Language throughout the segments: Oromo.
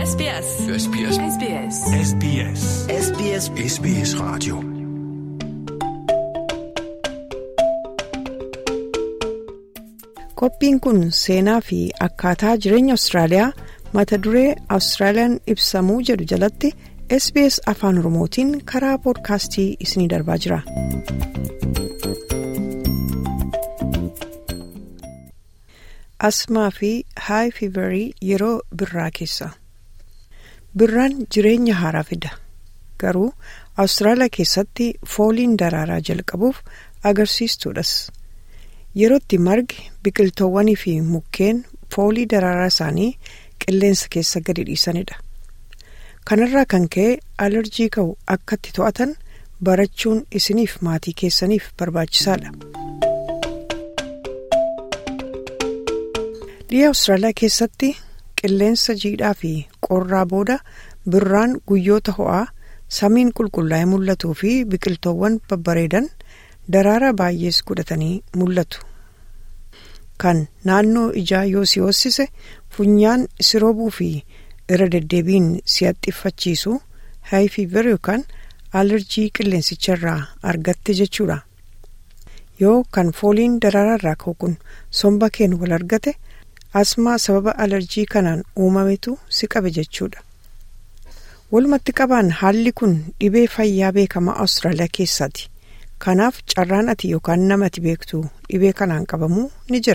SBS. SBS. SBS. SBS. SBS SBS Radio. Qophiin kun seenaa fi akkaataa jireenya Awustiraaliyaa mata duree Awustiraaliyaan ibsamuu jedhu jalatti SBS Afaan Oromootiin karaa poodkaastii isinii darbaa jira. Asmaa fi haay fiivarii yeroo birraa keessa. Birraan jireenya haaraa fida. Garuu Awustiraaliyaa keessatti fooliin daraaraa jalqabuuf agarsiistuudhas. Yerootti margi biqiltoowwanii fi mukkeen foolii daraaraa isaanii qilleensa keessa gadi dhiisanidha. Kanarraa kan ka'e alerjii ka'u akka itti to'atan barachuun isiniif maatii keessaniif barbaachisaadha. Dhiha Awustiraaliyaa keessatti qilleensa jiidhaa fi qorraa booda birraan guyyoota ho'aa samiin qulqullaa'ee mul'atuu fi biqiltoowwan babbareedan daraaraa baay'ees godhatanii mul'atu. Kan naannoo ijaa yoo si hoossise funyaan si roobuu fi irra deddeebiin si haxxiffachiisu haayifiiver yookaan alerjii qilleensicharraa argatte jechuudha. Yoo kan fooliin daraaraarraa ka'u kun somba keen wal argate asmaa sababa alerjii kanaan uumametu si qabe jechuudha. Walumatti qabaan haalli kun dhibee fayyaa beekamaa Awustiraaliyaa keessaati. Kanaaf carraan ati yookaan nama ati beektu dhibee kanaan qabamuu ni jira.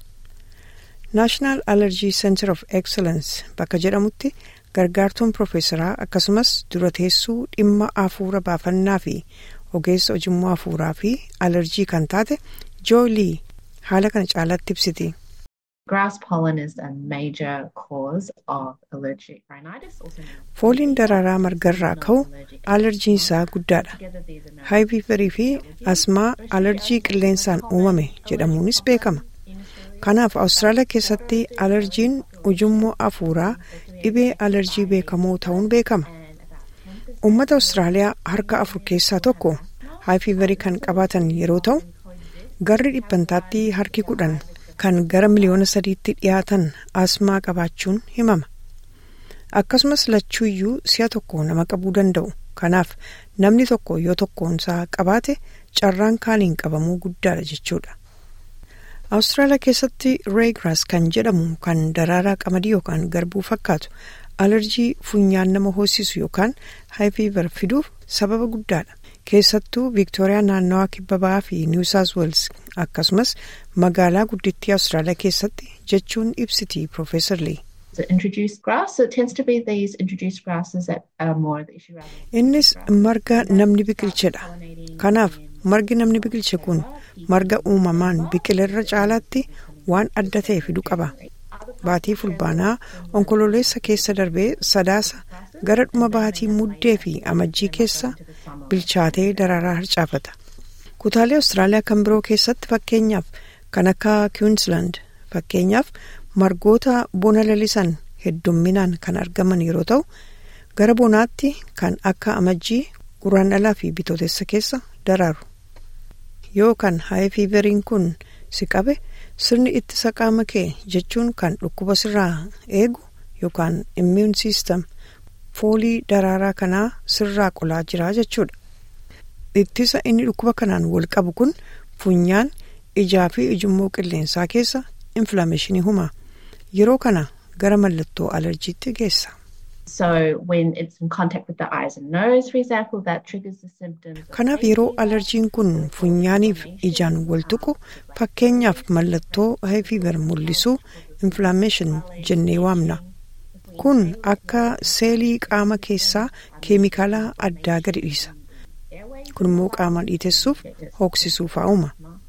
Naashinaal Allergy Center of Excellence bakka jedhamutti gargaartuun Profeesaraa akkasumas dura teessuu dhimma afuura baafannaa fi ogeessa ujummoo afuuraa fi alerjii kan taate joolii haala kana caalatti ibsiti. Grass pollen is a major cause of allergic rhinitis. Also known as Fooliin daraaraa margarraa ka'u alerjiin isaa guddaadha. Haayifiiverii fi asmaa alerjii qilleensaan uumame jedhamuunis beekama. Kanaaf Awustiraaliyaa keessatti alerjiin ujummoo afuuraa dhibee alerjii beekamoo ta'uun beekama. Uummata Awustiraaliyaa harka afur keessaa tokko haayifiiverii kan qabaatan yeroo ta'u garri dhibbantaatti harki kudhan kan gara miliyoona sadiitti dhiyaatan asmaa qabaachuun himama. Akkasumas lachuuyyuu si'a tokko nama qabuu danda'u. Kanaaf namni tokko yoo tokkoonsaa qabaate carraan kaaniin qabamuu guddaadha jechuudha. Awustiraaliyaa keessatti reegraas kan jedhamu kan daraaraa qamadii yookaan garbuu fakkaatu alerjii funyaan nama hoosisu yookaan haayifiiver fiduuf sababa guddaadha. Keessattuu Viiktooriyaa naannawaa kibba ba'aa fi Niw Saawus Weels akkasumas magaalaa guddittii Awustiraaliyaa keessatti jechuun ibsiti Profeesar Lee. the introduced grass. So it tends to be these introduced grasses that are more the issue rather than Innis marga namni biqilchedha. Kanaaf margi namni biqilche kun marga uumamaan biqilarra caalaatti waan adda ta'e fidu qaba. Baatii fulbaanaa onkololeessa keessa darbee sadaasa gara dhuma baatii muddee fi amajjii keessa bilchaatee daraaraa harcaafata. Kutaalee Awustiraaliyaa kan biroo keessatti fakkeenyaaf kan akka Queensland fakkeenyaaf margoota bona lalisan heddumminaan kan argaman yeroo ta'u gara bonaatti kan akka amajjii guraandhalaa fi bitootessa keessa daraaru. Yoo kan haayifiiveriin kun si qabe sirni ittisa qaama kee jechuun kan dhukkuba sirraa eegu yookaan immune system foolii daraaraa kanaa sirraa qolaa jira jechuudha. Ittisa inni dhukkuba kanaan wal qabu kun funyaan ijaa fi ujummoo qilleensaa keessa infilaameeshinii huma. Yeroo kana gara mallattoo alerjiitti geessa. So when it's in contact with the eyes and nose, for example, that triggers the symptoms. of Kanaaf yeroo alerjiin kun funyaaniif ijaan wal tuqu fakkeenyaaf mallattoo haayifiiver mul'isuu infilaameeshin jennee waamna. Kun akka seelii qaama keessaa keemikaala addaa gadi dhiisa. Kun immoo qaama dhiitessuuf hooksisuuf uuma.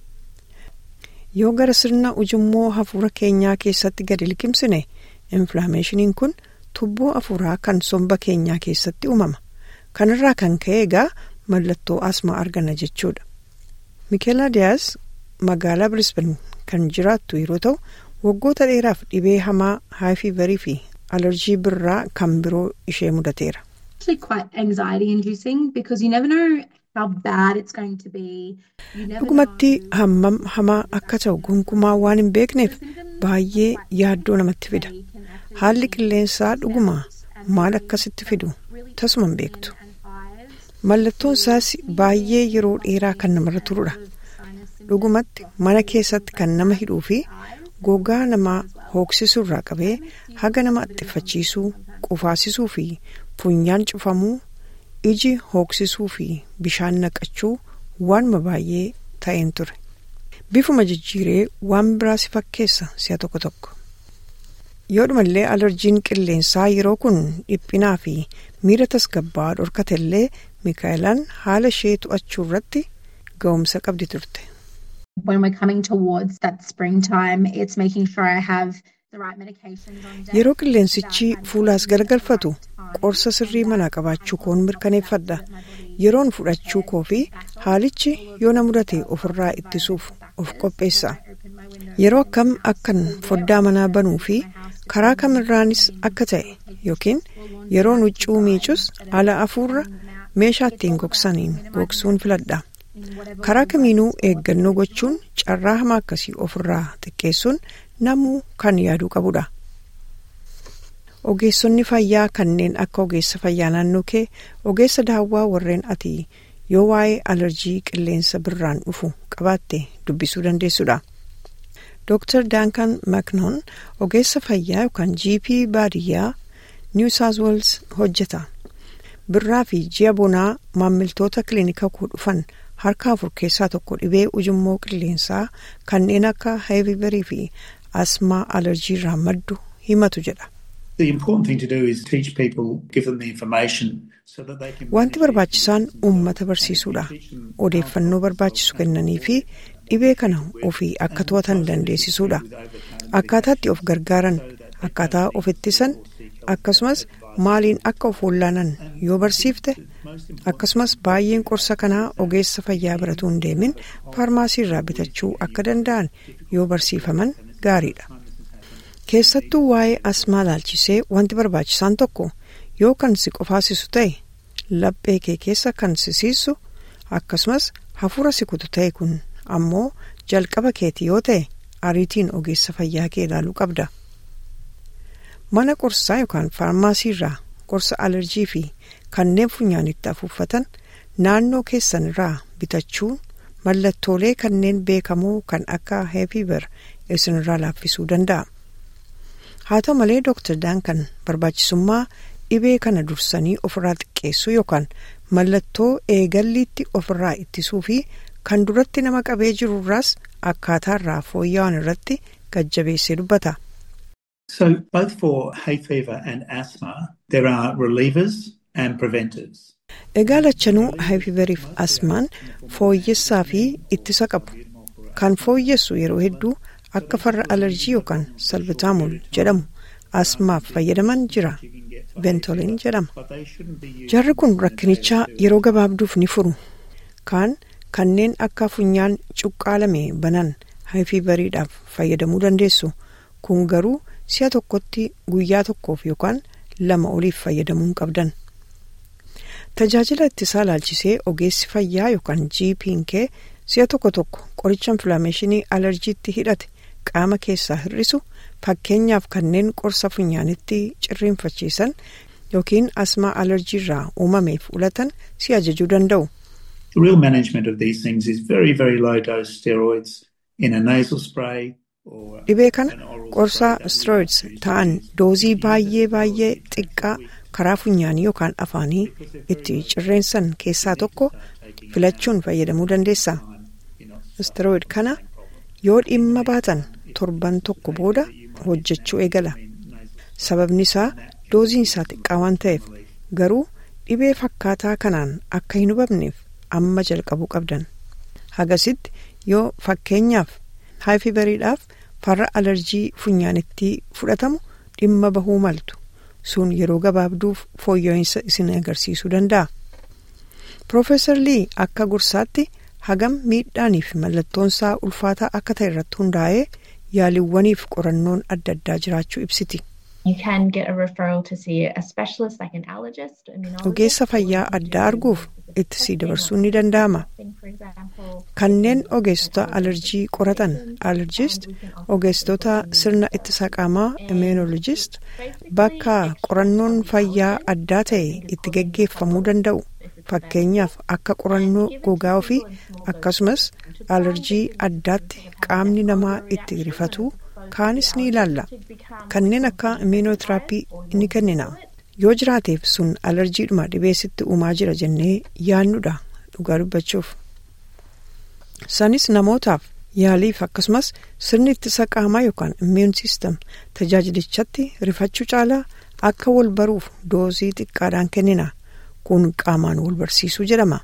Yoo gara sirna ujummoo hafuura keenyaa keessatti gadi liqimsine infilaameeshiniin kun tubboo hafuuraa kan somba keenyaa keessatti uumama. Kanarraa kan ka'e egaa mallattoo asmaa arganna jechuudha. Mikeelaa Diyaas magaalaa Brisbane kan jiraattu yeroo ta'u waggoota dheeraaf dhibee hamaa haayifiiverii fi alerjii birraa kan biroo ishee mudateera. actually quite anxiety inducing because you never know how bad it's going to be. You never Dhugumatti know hammam hamaa akka ta'u gonkumaa waan hin beekneef baay'ee yaaddoo namatti fida. Haalli qilleensaa dhuguma maal akkasitti fidu tasuma hin beektu. Mallattoon isaas baay'ee yeroo dheeraa kan namarra turudha. Dhugumatti mana keessatti kan nama hidhuu fi gogaa namaa hooksisuu irraa qabee haga nama axxiffachiisuu, qufaasisuu fi funyaan cufamuu, iji hooksisuu fi bishaan naqachuu waanuma baay'ee ta'een ture. Bifuma jijjiiree waan biraa si fakkeessa si'a tokko tokko. Yoodhumallee alarjiin qilleensaa yeroo kun dhiphinaa fi miira tasgabbaa dhorkatellee Mikaa'elaan haala ishee to'achuu irratti ga'umsa qabdi turte. When we're coming towards that springtime, it's making sure I have the right medications on deck. Yeroo qilleensichi fuulaas galagalfatu qorsa sirrii manaa qabaachuu koon mirkaneeffadha. Yeroon fudhachuu koo fi haalichi yoo na mudate ofirraa ittisuuf of qopheessa. Yeroo akkam akkan foddaa manaa banuu fi karaa kamirraanis akka ta'e yookiin yeroon huccuu miicus ala afuurra meeshaa ittiin gogsaniin gogsuun filadha. Karaa kamiinuu eeggannoo gochuun carraa hamaa akkasii ofirraa xiqqeessuun namuu kan yaaduu qabudha. Ogeessonni fayyaa kanneen akka ogeessa fayyaa naannoo kee ogeessa daawwaa warreen ati yoo waa'ee alarjii qilleensa birraan dhufu qabaatte dubbisuu dandeessudha. Dr. Duncan Macnon ogeessa fayyaa yookaan GP baadiyyaa New South Wales hojjeta. Birraa fi ji'a bonaa maammiltoota kilinika koo dhufan harka afur keessaa tokko dhibee ujummoo qilleensaa kanneen akka heevibarii fi asmaa alarjii irraa maddu himatu jedha. The important thing to do is teach people, give them the information so that they can. Wanti barbaachisaan uummata barsiisuudha. Odeeffannoo barbaachisu kennanii fi dhibee kana ofii akka to'atan dandeessisuudha. Akkaataatti of gargaaran, akkaataa of ittisan, akkasumas maaliin akka of wallaanan yoo barsiifte, akkasumas baay'een qorsa kanaa ogeessa fayyaa biratuu hin deemin faarmaasii irraa bitachuu akka danda'an yoo barsiifaman gaariidha. Keessattuu waa'ee asmaa laalchisee wanti barbaachisaan tokko yoo kan si qofaasisu ta'e laphee kee keessa kan si siisu akkasumas hafuura si kutu ta'e kun ammoo jalqaba keeti yoo ta'e ariitiin ogeessa fayyaa kee ilaaluu qabda. Mana qorsaa yookaan faarmaasii irraa qorsa alerjii fi kanneen funyaanitti afuuffatan naannoo keessan irraa bitachuun mallattoolee kanneen beekamoo kan akka heefiibar isinirraa laaffisuu danda'a. Haa ta'u malee Dr. Daankan barbaachisummaa dhibee kana dursanii ofirraa xiqqeessuu yookaan mallattoo eegalliitti ofirraa ittisuu fi kan duratti nama qabee jiru irraas akkaataa irraa fooyya'an irratti gajjabeessee dubbata. So, both for hay fever and asthma, there are relievers and preventers. Egaa lachanuu heefibariif asmaan fooyyessaa fi ittisa qabu. Kan fooyyessu yeroo hedduu akka farra alarjii yookaan salbitaamol jedhamu asmaaf fayyadaman jira. Bentoliin jedhama. Jarri kun rakkinichaa yeroo gabaabduuf ni furu. Kaan kanneen akka funyaan cuqqaalame banan heefibariidhaaf fayyadamuu dandeessu. Kun garuu si'a tokkotti guyyaa tokkoof yookaan lama oliif fayyadamuu hin qabdan. Tajaajila ittisaa laalchisee ogeessi fayyaa yookaan GP'n kee si'a tokko tokko qoricha infilaameeshinii alarjiitti hidhate qaama keessaa hir'isu fakkeenyaaf kanneen qorsa funyaanitti cirriinfachiisan yookiin asmaa alarjii irraa uumameef ulatan si ajajuu danda'u. The real management of these things is very, very low dose steroids in a nasal spray. Dhibee kana qorsaa steroids ta'an doozii baay'ee baay'ee xiqqaa karaa funyaanii yookaan afaanii itti cirreensan keessaa tokko filachuun fayyadamuu dandeessa. Steroid kana yoo dhimma baatan torban tokko booda hojjechuu eegala. Sababni isaa dooziin isaa xiqqaa waan ta'eef garuu dhibee fakkaataa kanaan akka hin hubamneef amma jalqabuu qabdan. Hagasitti yoo fakkeenyaaf haayifibariidhaaf farra alarjii funyaanitti fudhatamu dhimma bahuu maltu sun yeroo gabaabduuf fooyya'insa isin agarsiisuu danda'a. Profeesar Lee akka gorsaatti hagam miidhaanii fi mallattoonsaa ulfaataa akka ta'e irratti hundaa'ee yaaliiwwaniif qorannoon adda addaa jiraachuu ibsiti. You can get a referral to see a specialist like an allergist, immunologist. Ogeessa fayyaa addaa arguuf itti si dabarsuun ni danda'ama. Kanneen ogeessota alerjii qoratan alerjist, ogeessota sirna ittisa qaamaa immunologist bakka qorannoon fayyaa addaa ta'e itti geggeeffamuu danda'u. Fakkeenyaaf akka qorannoo gogaa ofii akkasumas alerjii addaatti qaamni namaa itti rifatu kaanis ni ilaalla. Kanneen akka immuunoteraapii ni kennina. Yoo jiraateef sun alerjiidhuma dhibeessitti uumaa jira jennee yaannudha dhugaa dubbachuuf. Sanis namootaaf yaaliif akkasumas sirni ittisa qaamaa yookaan immune system tajaajilichatti rifachuu caalaa akka wal baruuf doozii xiqqaadhaan kennina. Kun qaamaan wal barsiisuu jedhama.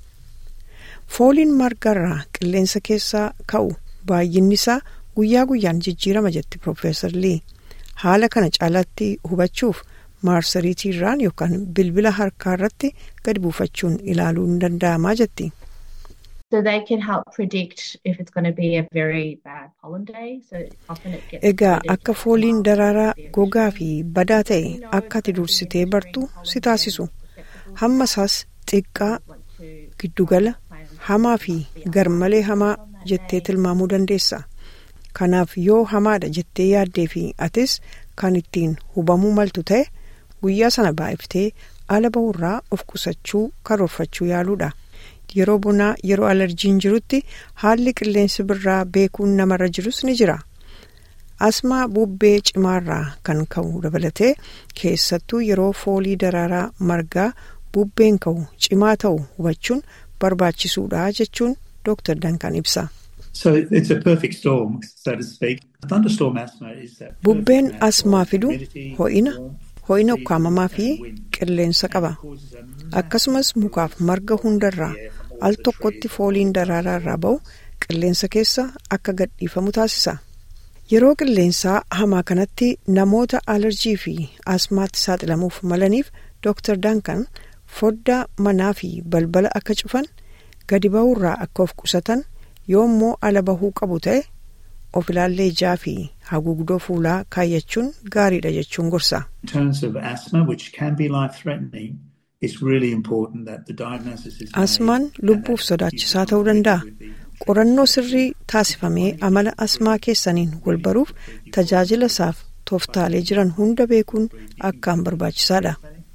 Fooliin margarraa qilleensa keessaa ka'u baay'inni isaa guyyaa guyyaan jijjiirama jetti Profeesar Lee. Haala kana caalaatti hubachuuf maarsariitiirraan yookaan bilbila harkaa irratti gadi buufachuun ilaaluun danda'amaa jetti. So they can help predict if it's going to be a very bad pollen day. So often it gets Egaa predicted akka as fooliin well. daraaraa gogaa fi badaa ta'e akka ati dursitee bartu si taasisu. Hamma isaas xiqqaa, giddugala, hamaa fi garmalee hamaa jettee tilmaamuu dandeessa. Kanaaf yoo hamaadha jettee yaaddee fi atis kan ittiin hubamuu maltu ta'e guyyaa sana baay'iftee ala ba'urraa of qusachuu karoorfachuu yaaluudha. Yeroo bonaa yeroo alerjiin jirutti haalli qilleensi birraa beekuun namarra jirus ni jira. Asmaa bubbee cimaarraa kan ka'u dabalatee keessattuu yeroo foolii daraaraa margaa bubbeen ka'u cimaa ta'u hubachuun barbaachisuudha jechuun Dr. Dankan ibsa. So it's a perfect storm, so to speak. Thunderstorm asthma is that Bubbeen perfect match asmaa of fidu humidity, ho'ina, warmth, ho'ina heat, ukkaamamaa fi and wind. qilleensa qaba. Causes a Akkasumas mukaaf marga hundarraa al tokkotti fooliin daraaraa irraa ba'u qilleensa keessa akka gadhiifamu taasisa. Yeroo qilleensaa hamaa kanatti namoota alerjii fi asmaatti saaxilamuuf malaniif Dr. Duncan foddaa manaa fi balbala akka cufan gadi ba'uurraa akka of qusatan yoo immoo ala bahuu qabu ta'e of ilaallee ijaa fi haguugdoo fuulaa kaayyachuun gaariidha jechuun gorsa. In terms of asthma, which can be life-threatening, it's really important that the diagnosis is made Asmaan and lubbuuf that sodaachisaa you ta'uu danda'a. with the- Qorannoo sirrii taasifamee amala asmaa keessaniin wal baruuf tajaajila isaaf tooftaalee jiran hunda beekuun akkaan barbaachisaadha.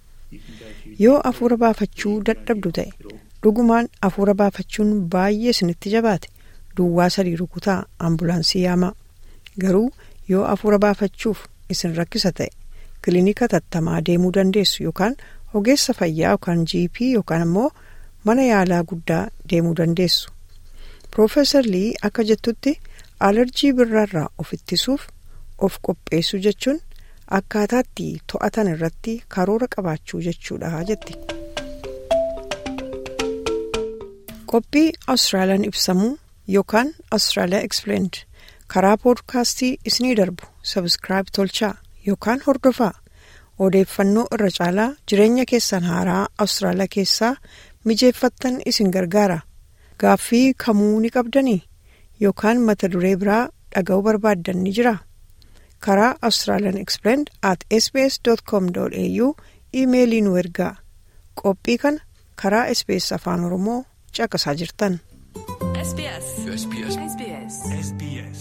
Yoo afuura baafachuu dadhabdu ta'e dhugumaan afuura baafachuun baay'ee isinitti jabaate duwwaa sadii rukutaa ambulaansii yaamaa. Garuu yoo afuura baafachuuf isin rakkisa ta'e kilinika tattamaa deemuu dandeessu yookaan ogeessa fayyaa yookaan GP yookaan immoo mana yaalaa guddaa deemuu dandeessu. Profeesar Lee akka jettutti alerjii birraarraa of ittisuuf of qopheessuu jechuun akkaataatti to'atan irratti karoora qabaachuu jechuudha jetti. Qophii Awustiraaliyaan ibsamuu yookaan Awustiraaliyaa Explained karaa poodkaastii isinii darbu sabskiraayib tolchaa yookaan hordofaa odeeffannoo irra caalaa jireenya keessan haaraa Awustiraaliyaa keessaa mijeeffattan isin gargaara. Gaaffii kamuu ni qabdanii yookaan mata duree biraa dhaga'uu barbaaddan ni jira. Karaa Australian Explained at sbs.com.au iimeelii nu ergaa. Qophii kana karaa SBS Afaan Oromoo caqasaa jirtan. SBS SBS. SBS. SBS